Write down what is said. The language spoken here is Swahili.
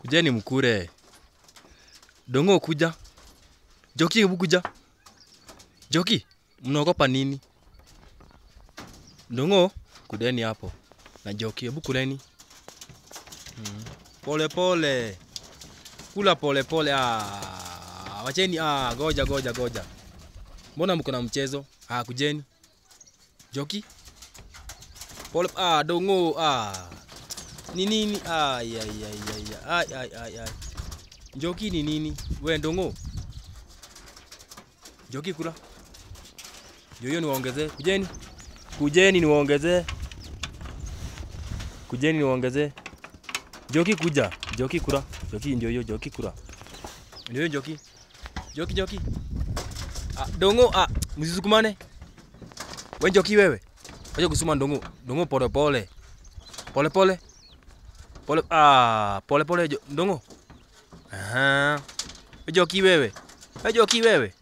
Kujeni mkure. Dongo kuja. Joki hebu kuja. Joki, mnaogopa nini? Dongo, kudeni hapo. Na Joki, hebu kuleni. Mm. Pole pole. Kula pole pole. Ah, wacheni ah, goja goja goja. Mbona mko na mchezo? Ah, kujeni. Joki. Pole ah, dongo ah. Ni nini? Ay ay ay ay ay ay ay ay. Joki ni nini? We ndongo. Joki kula. Joyo niwaongezee. Kujeni. Kujeni niwaongezee. Kujeni niwaongezee. Joki kuja. Joki kula. Joki ndio hiyo Joki kula. Ndio hiyo Joki. Joki Joki. Ah, dongo ah, msisukumane. We Joki wewe. Wacha kusuma ndongo. Ndongo pole pole. Pole pole. Pole ah, pole pole jo, ndongo. Aha. We Joki wewe. We Joki wewe.